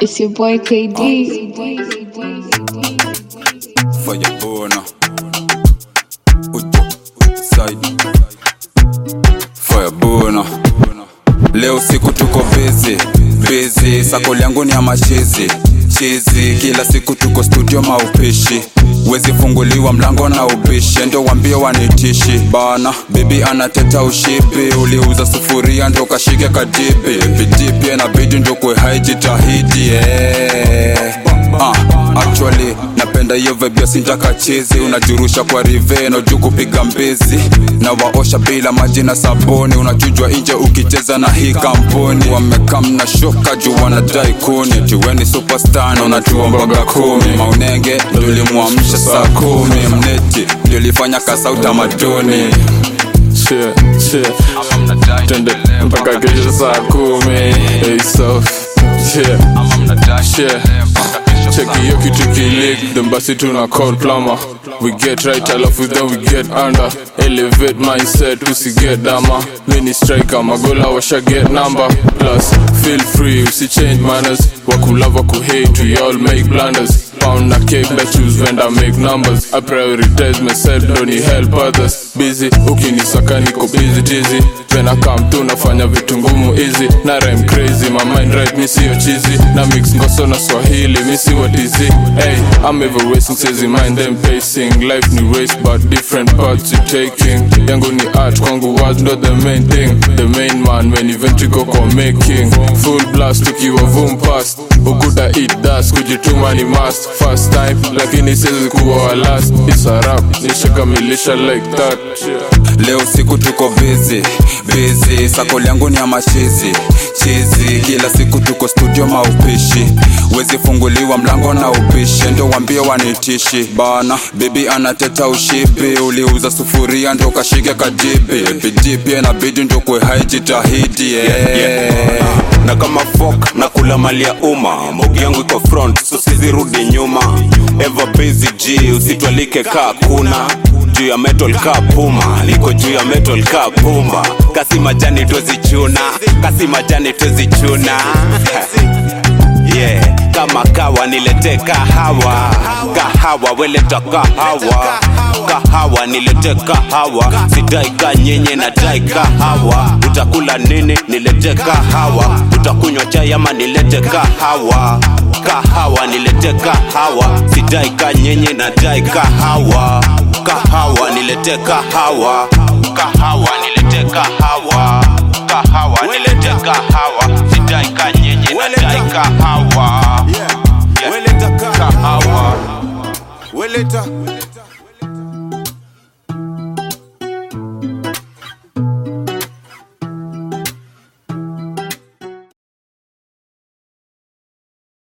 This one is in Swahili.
It's your boy KD. Fire burner. Ujo side. Fire burner. Leo siku tuko busy busy, sako langu ni ya machizi chizi, kila siku tuko studio maupishi wezi funguliwa mlango na ubishi, ndo wambie wanitishi bana. Bibi anateta ushipi, uliuza sufuria ndo kashike kadibi, vidipi inabidi ndo kwe haijitahidi yeah. Ah, actually napenda hiyo vibe ya sintaka chizi unajurusha kwa riveno juu kupiga mbizi na waosha bila maji na sabuni unachujwa nje ukicheza na hii kampuni wamekam na shoka juu wanadai kuni tiweni superstar na unajua mboga kumi maunenge ndio limwamsha saa kumi mneti ndio lifanya kasa utamaduni Shit, shit. Twende mpaka kesho saa kumi Hey, so, shit, shit. Cheki hiyo kitu kilik then basi tuna call plumber we get right alafu then we get under elevate mindset usiget dama mini striker magola washa get number plus feel free usi change manners wakulava kuhate we all make blunders pound na cake that choose vendor make numbers i prioritize myself don't help others busy ukinisaka niko busy tizi When I come to nafanya vitu ngumu easy na rhyme crazy my mind right mi siyo cheesy na mix ngoso na swahili mi si watizi hey I'm ever racing says mind them pacing life ni race but different paths you taking yangu ni art kwangu words not the main thing the main man when event go kwa making full blast tukiwa vum past ukuta eat dust kujituma ni must first time lakini siwezi kuwa wa last it's a rap nishakamilisha like that yeah. Leo siku tuko busy busy, sako langu ni ya machizi chizi, kila siku tuko studio maupishi, wezi funguliwa mlango na ubishi, ndo wambie wanitishi bana. Bibi anateta ushipi, uliuza sufuria ndo kashike kadibi, bidii pia inabidi ndo kwe haijitahidi yeah. na kama fok na kula mali ya umma mogi yangu iko front so sizirudi nyuma ever busy g usitwalike kaa kuna juu ya metal kaa puma niko juu ya metal kaa pumba kasi majani twezichuna kasi majani twezichuna yeah kama kawa nilete kahawa kahawa weleta kahawa kahawa nilete kahawa sidai ka nyenye na dai kahawa utakula nini nilete kahawa utakunywa chai ama nilete kahawa kahawa nilete kahawa sidai ka nyenye na dai kahawa kahawa nilete kahawa kahawa nilete kahawa kahawa nilete kahawa sidai ka nyenye na dai kahawa Weleta ka- kahawa weleta